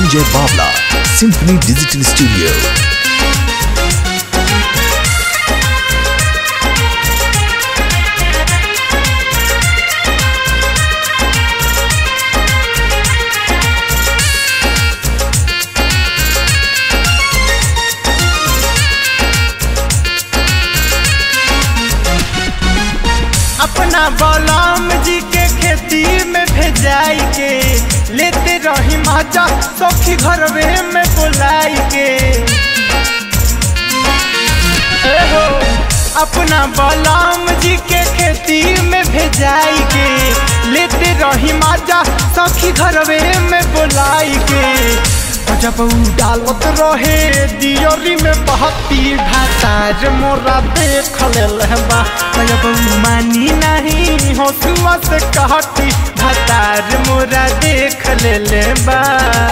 Ranjay Bavla, Symphony Digital Studio. अपना बलराम जी के खेती में भेजाई के लेते रही माजा सखी घरवे में बुलाई के ए हो अपना बलराम जी के खेती में भेजाई के लेते रही माजा सखी घरवे में बुलाई के जब उ डालत रहे दियोरी में बहती भातार मोरा देख लेलबा जब उ मानी नहीं हंसुआ से कहती भातार मोरा देख लेलबा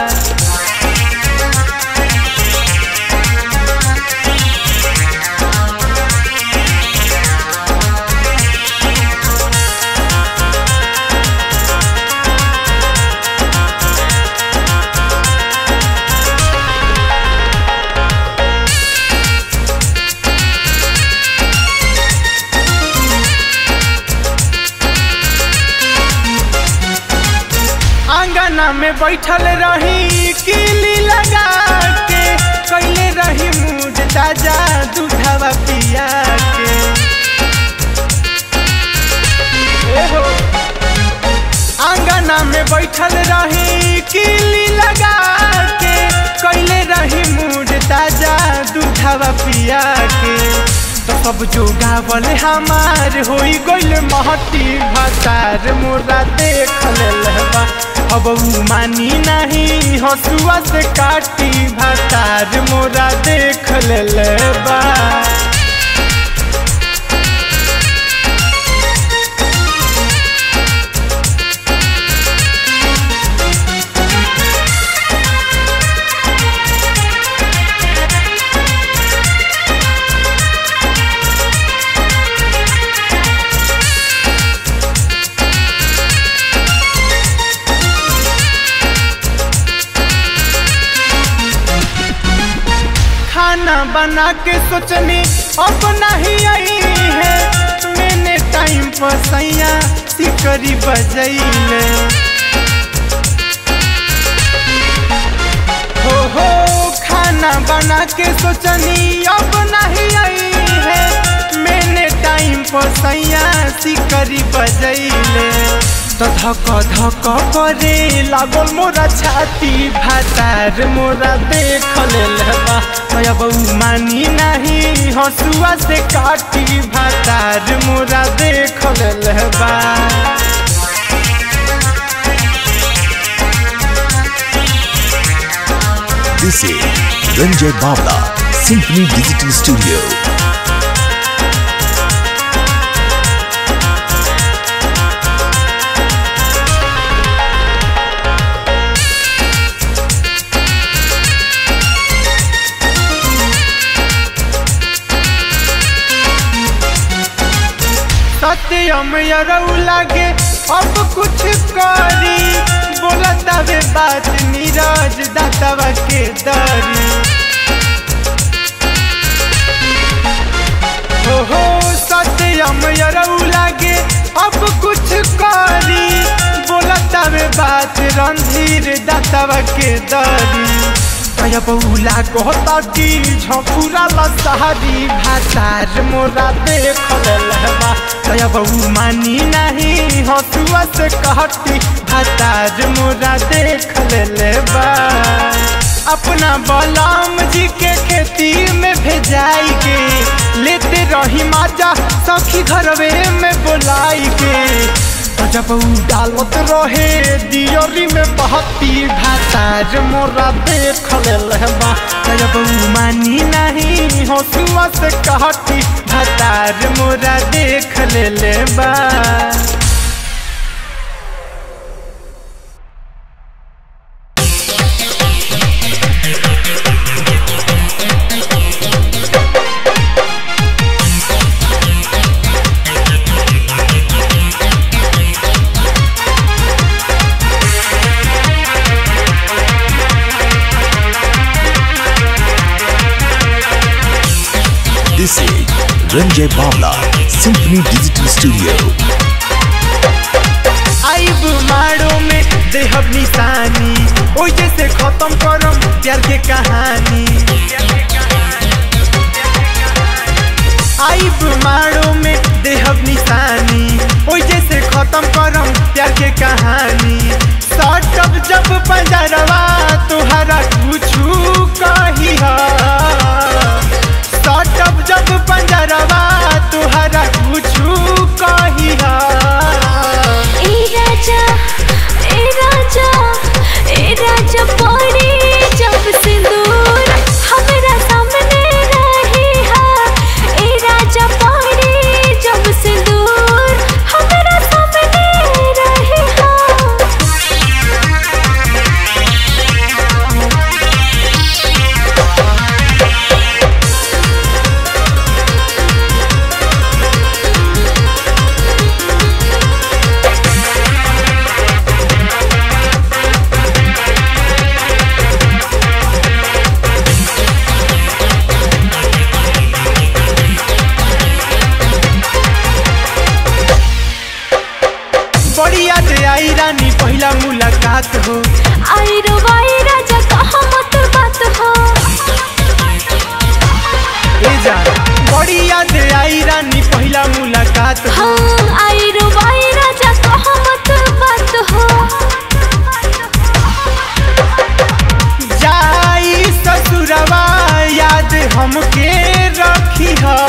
आंगना में बैठल रही किली लगा के कैले रही मुझ ताजा दूधवा पिया के ए हो आंगना में बैठल रही किली लगा के कैले रही मुझ ताजा दूधवा पिया के तो सब जो गावल हमार होई गइल महती भातार मोरा देख लेलबा अब उ मानी नहीं हसुआ से काटी भातार मोरा देख लेलबा खाना बना के सोचनी अब नहीं आई है मैंने टाइम पर सैया सिकरी बजैले हो हो खाना बना के सोचनी अब नहीं आई है मैंने टाइम पर सैया सिकरी बजैले तो धक धक करे लागल मोरा छाती भातार मोरा देख लेलबा अब उ मानी नहीं हसुआ से काटी भातार मोरा देख लेलबा This is Ranjay Bavla, Symphony Digital Studio. सत्यम यरऊ लागे अब कुछ करी बोलता वे बात नीरज दातवा के दरी हो हो सत्यम यरऊ लागे अब कुछ करी बोलता वे बात रणधीर दातवा के दरी कया बहुला कहता कि झपुरा लसहरी भातार मोरा देख लेलबा कया बहु मानी नहीं हसुआ से कहती भातार मोरा देख लेलबा अपना बलराम जी के खेती में भेजाई के लेते रही माजा सखी घरवे में बुलाई के जब उ डालत रहे दियोरी में बहती भातार मोरा देख लेलबा जब उ मानी नहीं हसुआ से कहती भातार मोरा देख लेलबा Ranjay Bavla, Symphony Digital Studio. आइब माड़ो में देहब निशानी ओइ जैसे खत्म करम प्यार के कहानी आइब माड़ो में देहब निशानी ओइ जैसे खत्म करम प्यार के कहानी सटब जब पंजरवा तुहरा कुछू कही सटब जब पंजरवा तुहरा कुछू कही ए राजा ए राजा ए राजा पड़ी जब सिंदूर हमरा सामने रही हा ए राजा पड़ी जब सिंदूर हमरा सामने रही हा बड़ी याद आई रानी पहला मुलाकात हो आई रो वाई राजा कहा मत बात हो ए जा बड़ी याद आई रानी पहला मुलाकात हो हाँ आई रो वाई राजा कहा मत बात हो जाई ससुरवा याद हमके रखी ह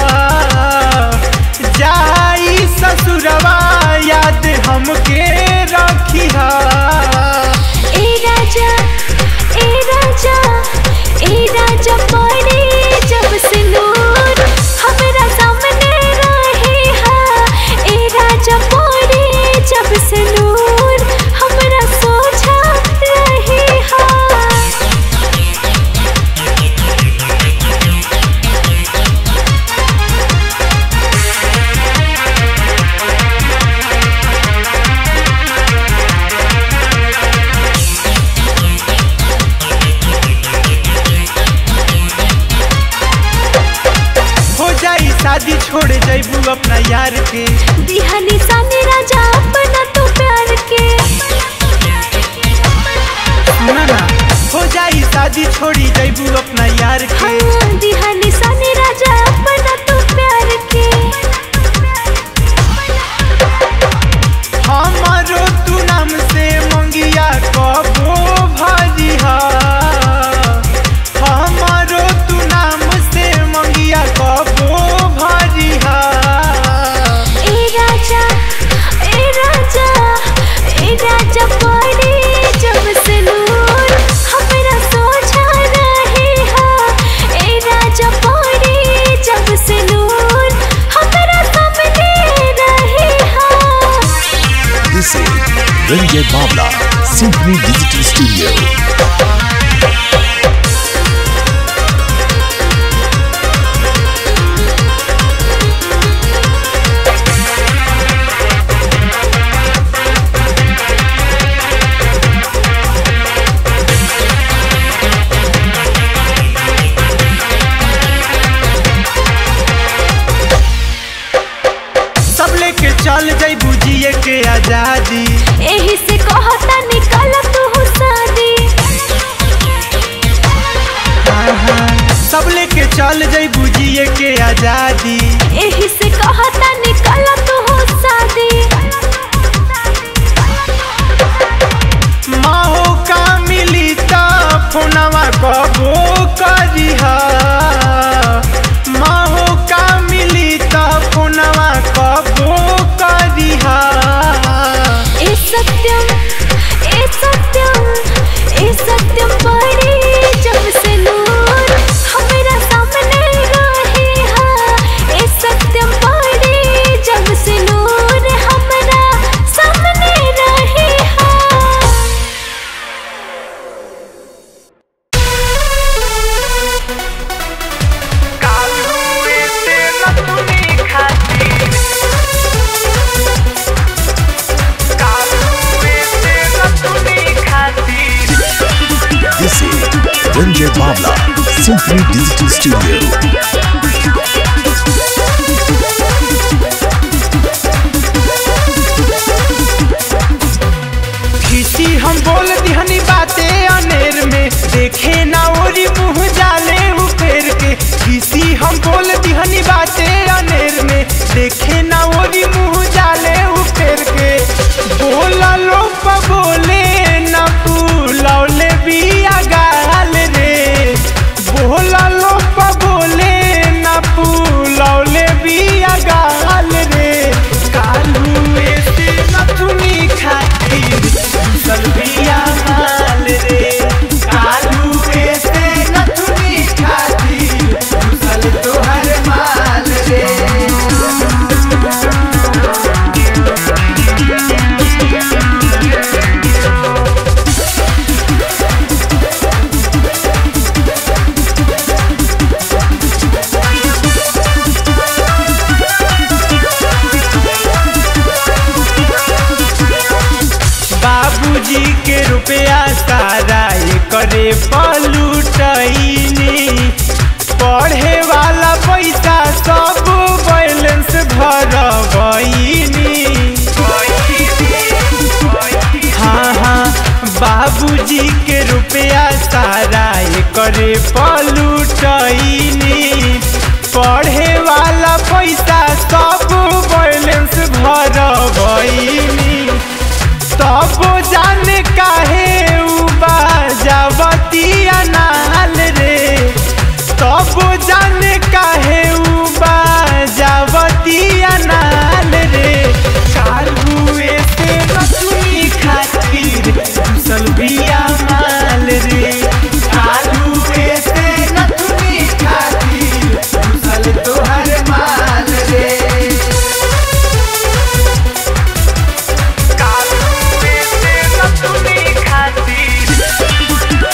जाई ससुरवा याद हमके रखी ह ए राजा ए राजा ए राजा पड़े जब सिंदूर हमरा सामने रही हा ए राजा पड़े जब सिंदूर हमरा सोझा रही हा हो जाई शादी छोड़ जैबू अपना यार के दिहा निशानी राजा अपना तो प्यार के सुना ना हो जाई शादी छोड़ी जैबू अपना यार के हाँ दिहा निशानी राजा अपना तो प्यार के हमारो तू नाम से मंगिया कबो भरी हा हमारो तू नाम से मंगिया कबो भरी हा ए राजा ए राजा ए राजा पड़े जब से नूर हमरा सोझा रही हा ए राजा पड़े जब से नूर हमरा सामने रही हा This is Ranjay Bavla, Symphony Digital Studio. सब लेके चल जैबू जिए के आजादी एही से कहता निकल तू शादी सब लेके चल जैबू जिए के आजादी एही से कहता निकल तू शादी माहो का मिली त फोनवा कबो करी हा माहो का मिली त फोनवा कबो करी हा ए सत्यम ए सत्यम ए सत्यम पड़े जब से नूर हमरा सामने रही हा ए सत्यम पड़े जब से नूर हमरा सामने रही हा This is Ranjay Bavla, Symphony Digital Studio. देखे ना ओरी मुँह जाले उपेर के बोला लो बोले ना फूलौले बिया गाल रे बोला लो बोले ना फूलौले बिया गाल रे कालू ऐसे नथुनी खातिर चल बिया माल रे कालू ऐसे नथुनी खातिर चल तोहर माल रे बाबूजी के रुपया सारा करे पलूटनी पढ़े वाला पैसा सब बैलेंस भरबनी हाँ हाँ बाबूजी के रुपया सारा करे पलूटनी पढ़े वाला पैसा सब बैलेंस भरबनी तब जाने काहे उ बाजावतिया नाल रे तब जाने काहे उ बाजावतिया नाल रे कालुए से नथुनी खातिर कुशल बिया माल रे कालुए से नथुनी खातिर कुशल तोहर माल रे कालुए से नथुनी खातिर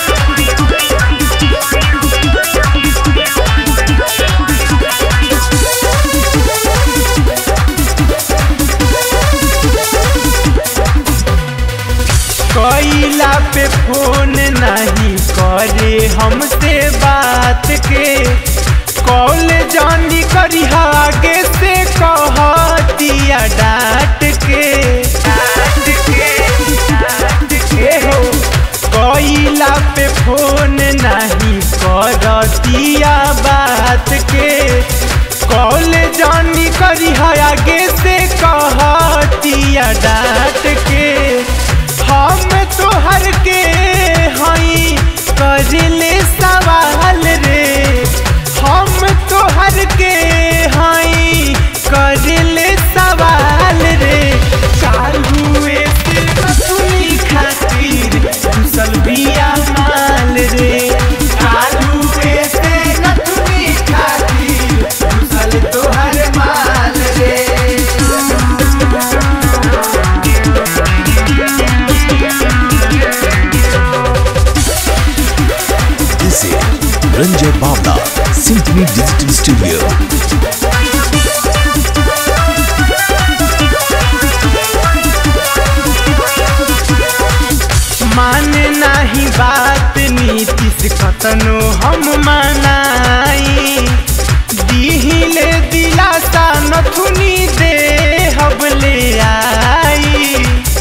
कैला पे फोन नहीं करे हमसे बात के कॉल जानी करी आगे से कहतिया डांट के डांट के डांट के हो कैला पे फोन नहीं करतिया बात के कॉल जानी करी आगे से कहतिया डांट के हम तोहर के हई करले सवाल रे हम तोहर के हई करले सवाल रे कालुए से नथुनी खातिर कुशल बिया माल रे कालुए से नथुनी खातिर कुशल तोहर माल रे This is Ranjay Bavla, Symphony Digital Studio. माने नाही बात नीतीश कतनो हम मनाई दिहिले दिलासा नथुनी दे हबले आई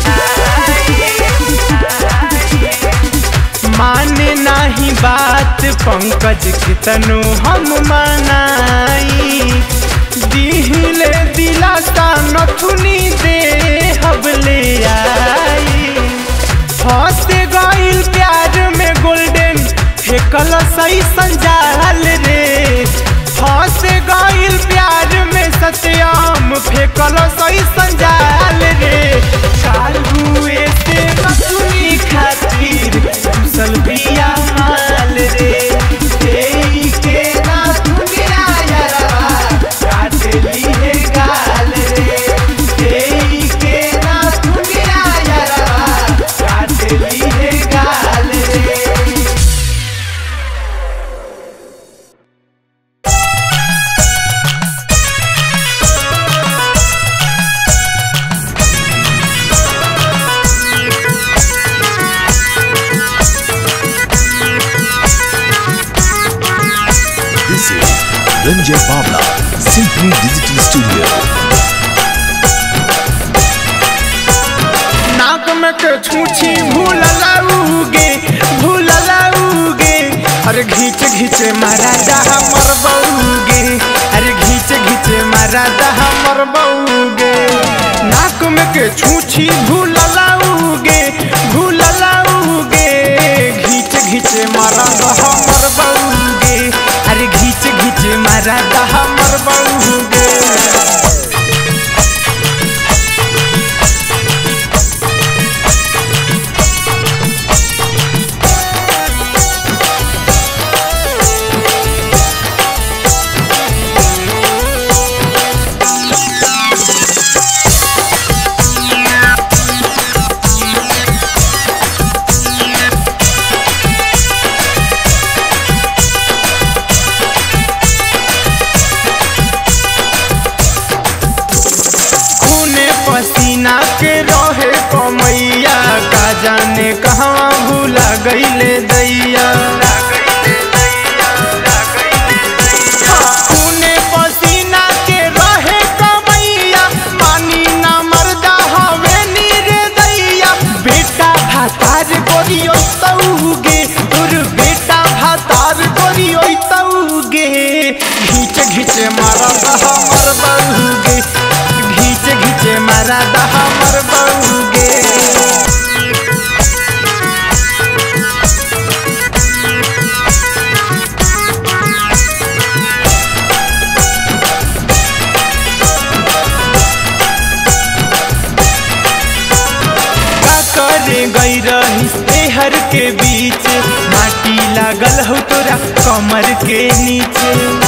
माने नाही बात पंकज कितनो हम मनाई दिहिले दिलासा नथुनी दे हबले आई फंस गईल प्यार में गोल्डन फेकल सही संजाल रे फंस गईल प्यार में सत्याम फेकल सही संजाल रे कालुए से नथुनी खातिर कुशल बिया माल रे देई के ना दुनिया यारवा काट लिए गाल रे देई के ना दुनिया यारवा काट लिए गाल रे This is Ranjay Bavla, Symphony Digital Studio. नाक में के छूछी भूल लाऊगे भूल लाऊगे अरे घीच घीच मारा दहा मर बउगे अरे घीच घीच मारा दहा मर बउगे नाक में के छूछी भूललाउगे भूललाउगे घीच घीच मारा दहा मर बउगे अरे घीच घीच मारा दहा मर बउगे खूने पसीना के रहे कमैया का जाने कहवा भूला गईले दैया खूने पसीना के रहे कमैया मानी ना मर्दा हवे नीर दैया बेटा भातार गोरियो तौगे तोर बेटा भातार गोरियो तौगे घीच घीच मारा हमर बहुगे घीच घीच मारा हमर बहुगे का करे गई रही तेहर के बीच माटी लागल हो तोरा कमर के नीचे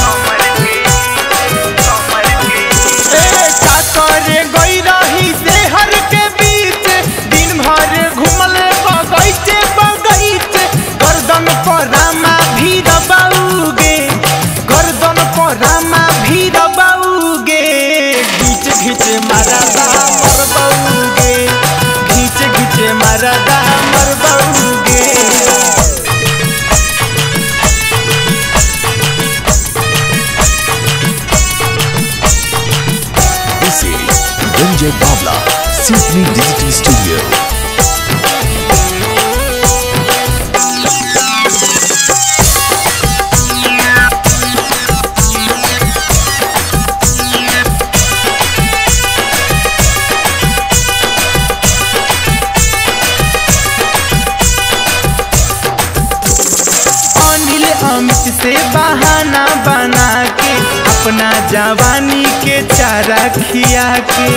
ए, का करे गई रही तेहर के बीच दिन भर घूमल बगैचे बगैचे गर्दन पर रामा भीड़ बाऊगे गर्दन पर रामा भीड़ बाऊगे घीच घीच मारा मर बाऊगे घीच घीच मारा मर बाऊगे This is Ranjay Bavla, Symphony Digital Studio. Anil Amit से बहाना बना के अपना जवानी के चारा खिया के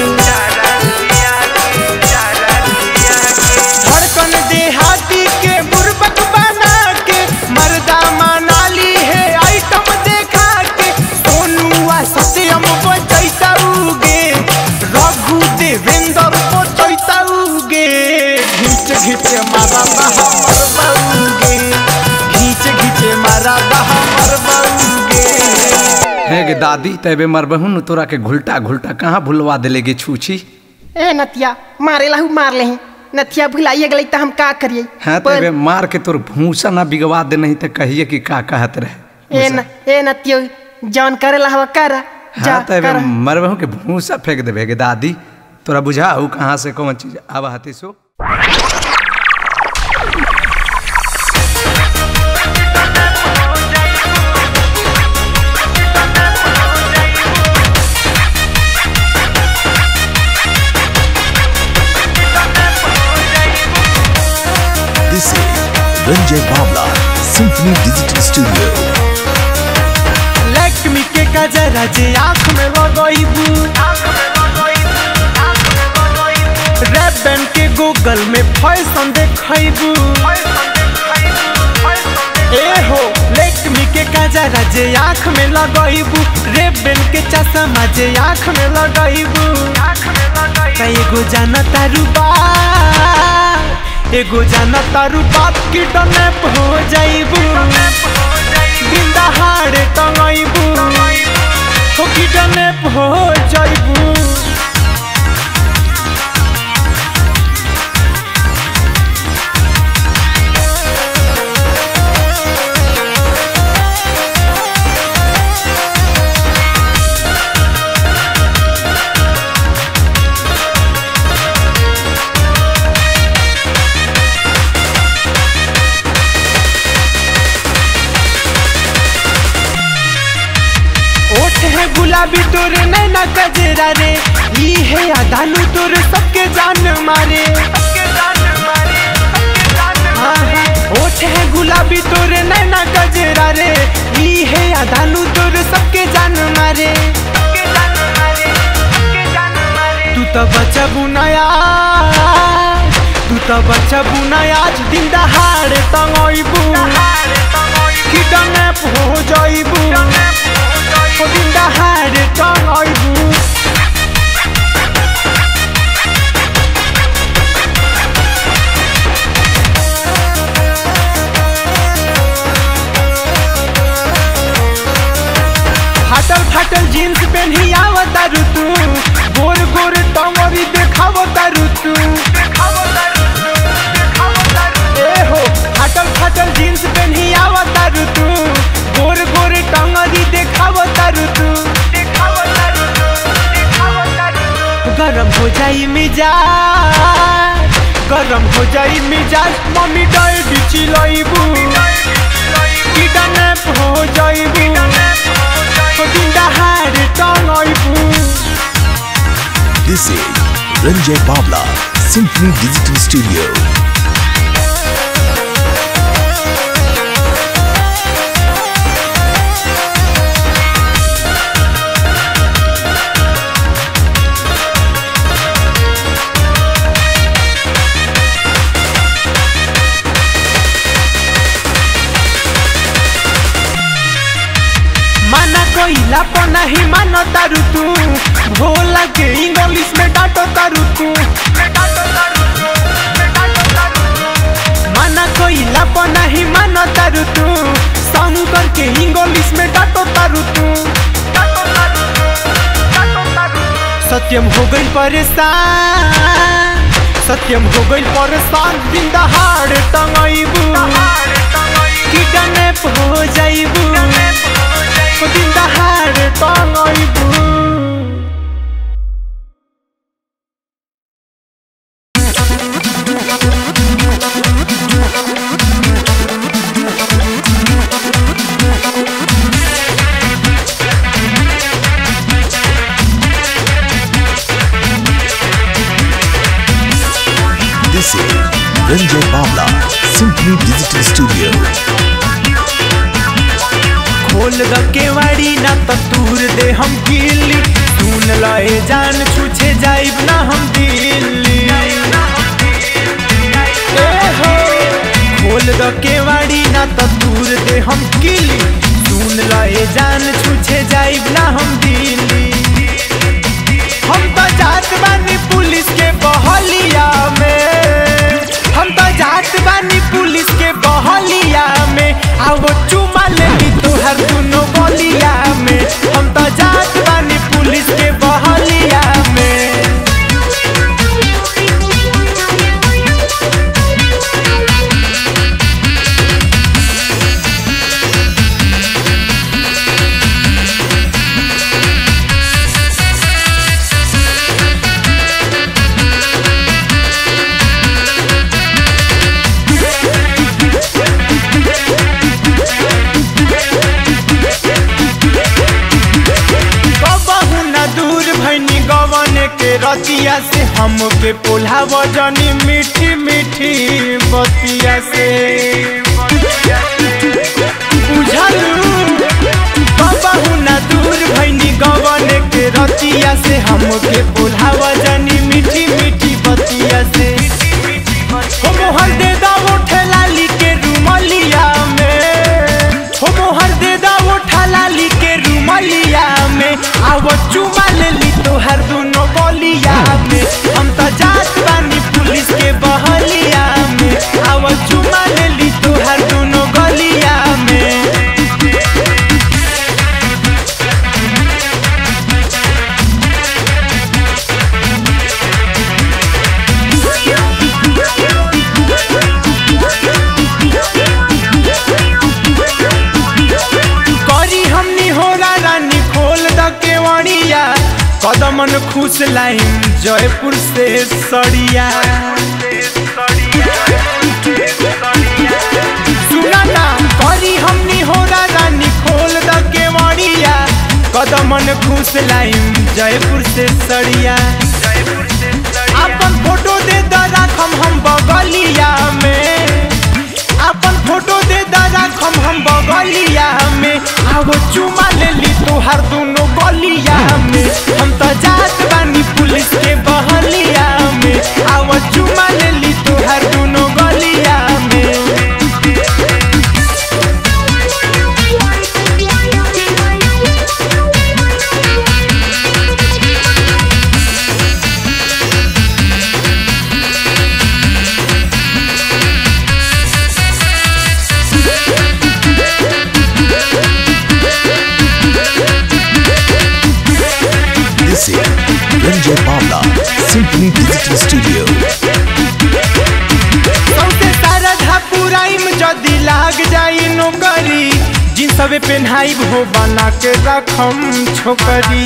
धड़कन देहाती के बुर्बक बना के मर्दा मनाली है आइटम देखा के सोनुआ सत्यम बचैता उगे रघु देवेंद्र बचैता उगे घीच घीच मारा हमर बउगे घीच घीच मारा हमर बउगे है गे दादी तबे मरबहू न तोरा के घुलटा घुलटा कहाँ भुलवा देले गे छूछी ए नतिया मारे लहू मार ले नथिया भुलाइए गई तो हम का करिए हाँ पर- तबे मार के तोर भूसा ना बिगवा दे नहीं तो कहिए कि का कहत रहे ए न ए नतियो जौन करे लहवा कर जा हाँ तबे कर मरबहू के भूसा फेंक देबे गे दादी तोरा बुझाऊ कहाँ से कौन चीज आब हती सो This is Ranjay Bavla, Symphony Digital Studio. Lakshmi के गजरा जे आँख में लगैबू रैप बैंड के गूगल में फैशन देखैबू ए हो लक्ष्मी के गजरा जे आँख में लगैबू रैप बैंड के चश्मा जे आँख में लगैबू त एगो जाना तारू बात एगो जाना तारू बात की डनेप हो जाइबू बिंदा हाड़े टंगाइबू हो की डनेप हो जाइबू गुलाबी तोर नैना गजरा रे ई है अदालू तोर सबके जान मारे हाँ, हाँ, होठ है गुलाबी तोर नैना गजरा रे ई है अदालू तोर सबके जान मारे तू तो बच्चा बुनाया तू तो बच्चा बुनाया आज दिन दहाड़ तंगइबू किडनैप हो जाइबू ओ दिन दहाड़ तंगइबू फाटल फाटल जीन्स पहनी आवता ऋतु गोर गोर टंगरी देखावता ऋतु ए हो फाटल फाटल जीन्स पहनी आवता ऋतु गोर गोर टंगरी देखावता ऋतु गरम हो जाई मिजाज गरम हो जाई मिजाज मम्मी डैडी चिलैबू किडनैप हो जाइबू ओ दिन दहाड़ टंगइबू This is Ranjay Babla, Symphony Digital Studio. माना कोइला पर नहीं मानो तारू तू भोला के इंग्लिश में डांटो तारू तू माना कोइला पर नहीं मानो तारू तू शंकर के इंग्लिश में डांटो तारू तू सत्यम हो गई परेशान सत्यम हो गई परेशान दिन दहाड़ टंगइबू किडनैप हो जाइबू ओ दिन दहाड़ टंगइबू This is Ranjay Babla, Symphony Digital Studio. खोल द केवाड़ी ना तो तूर दे हम किल्ली सुन लए जान छूछे जाइब ना हम दिल्ली ए हो खोल द केवाड़ी ना तो तूर दे हम किल्ली सुन लए जान छूछे जाइब ना हम दिल्ली हम तो जात बानी पुलिस के बहलिया में हम तो जात बानी पुलिस के बहलिया में आओ चुमा लेली तोहर दुनो बलिया में हम तो जात बानी पुलिस के बहलिया में कबहू न दूर भैनी गवन के रतिया से हमके पोल्हा वजनी मीठी मीठी बतिया से बुझलू कबहू न दूर भैनी गवन के रतिया से हमके पोल्हा वजनी मीठी मीठी बतिया से हो मोहर दे दा उठे लाली के रुमलिया में हो मोहर दे दा उठा लाली के रुमलिया में आवो चुमा ले ली तोहर दुनो बलिया में हम तो जात बानी पुलिस के बहलिया में आवो चुमा ले ली तोहर दुनो गलिया में करी हमनी होला रानी खोल द केवड़िया कदमन खुश लाइन जयपुर से सड़िया सुना ना करी हमनी होला रानी खोल द केवड़िया कदम मन खुश लाइम जयपुर से सड़िया अपन फोटो दे द राखम हम बगलिया में अपन फोटो दे द राखम हम बगलिया में आवो चुमा ले ली तोहार दोनों गलिया में हम तो जात बानी पुलिस के बहलिया में आवो चुमा ले ली तोहार दोनों गलिया में This is Ranjay Bhavla, Symphony Digital Studio. सौते सारा धापुराइम जदी लाग जाई नौकरी जिन सबे पेन्हाई हो बना के रखम छोकरी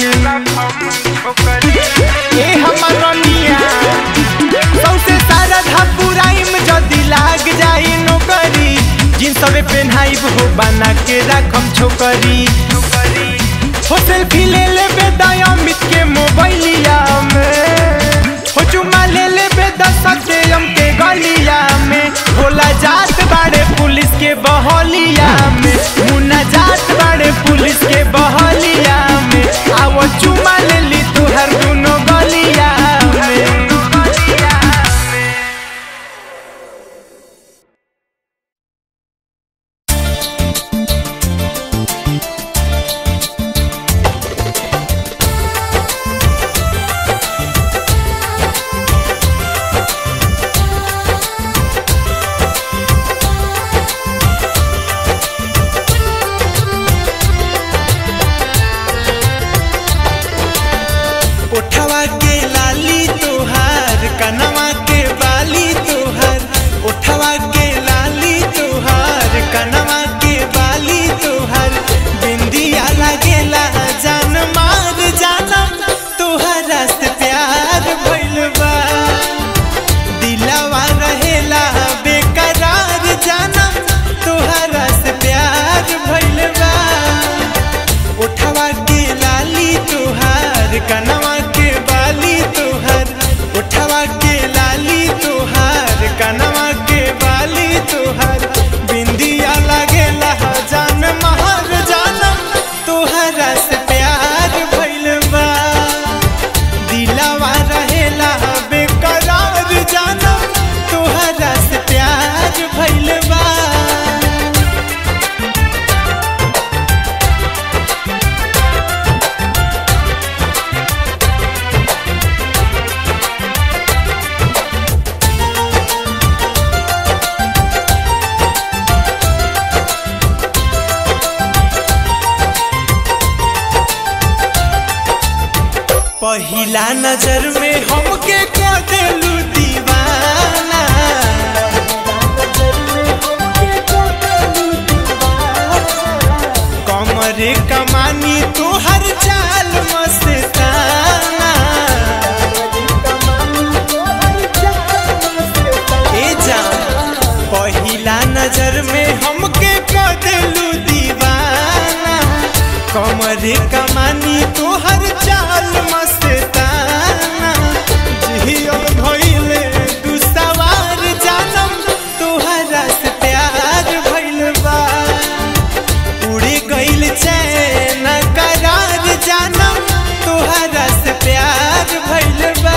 ए हमर रनिया सौते सारा धापुराइम जदी लाग जाई नौकरी जिन सबे पेन्हाई हो बना के रखम छोकरी हो सेल्फी ले ले बेदायमित के मोबाइलिया में हो चुमा ले ले बेदा सत्यम के गलिया में होला जात बाड़े पुलिस के बहलिया में मुन्ना जात बाड़े पुलिस के बहलिया में आवो चुमा ले ली तुहर दोनों गलिया में ओठवा के लाली तोहार कनवा के बाली तोहार ओठवा के लाली तोहार कनवा के बाली तोहार बिंदिया लगेला जान मार जानम तोहरा से प्यार भइल बा दिलवा रहेला बेकरार जानम तोहरा से प्यार भइल बा उठवा के लाली तोहार कनवा के बाली तोहार उठवा के लाली तोहार कनवा के बाली तोहार बिंदिया लगेला जान महर जानम तोहरा से प्यार भइल बा दिलवा रहेला बेकरार जानम तोहरा से प्यार भइल बा पहिला नजर में हमके को देलू दीवाना कमरे कमानी तोहर चाल मस्ताना ए जान पहिला नजर में हमके को देलू दीवाना कमरे कमानी तोहर चाल मस्ताना जियो भइले तू सवार जानम तोहरा से प्यार भइल बा उड़ी गइल चैन करार जानम तोहरा से प्यार भइल बा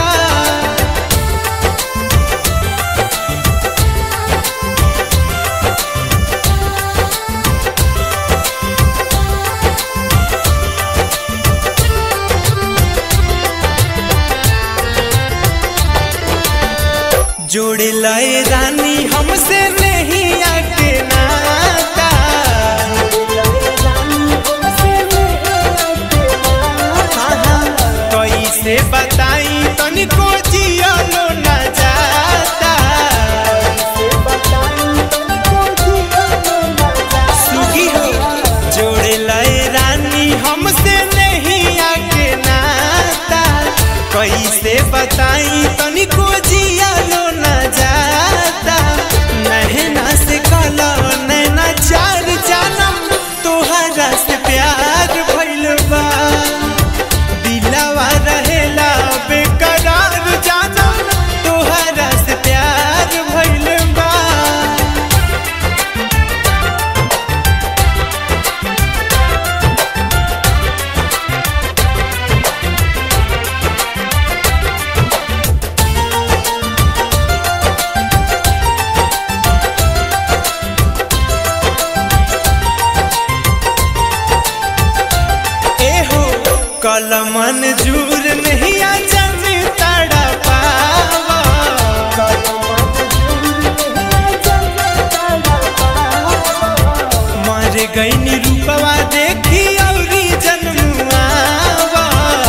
जोड़े लए रानी हमसे नहीं आके नाता हाँ, हाँ, कैसे बताई तनिको जियलो न जाता सुगी हो जोड़े लए रानी हमसे नहीं आके नाता कैसे बताई तनिको जियलो न जाता नहना से कलो नैना चार जानम तोहरा से प्यार भइल बा कल मंजूर नहीं आ जन तड़ा पावा मर गई रूपवा देखी औरी जन्मुआवा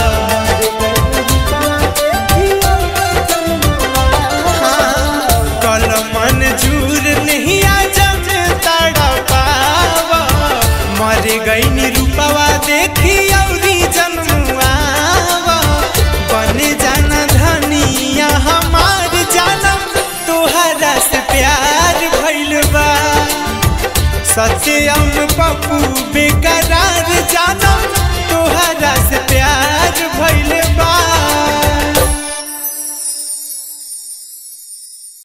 कल मंजूर नहीं आ जन तड़ा पावा मर गई रूपवा देखी औरी जन्मुआवा बन जाना धनिया हमार जानम तोहरा से प्यार भइल बा सत्यम पप्पू बेकरार जाना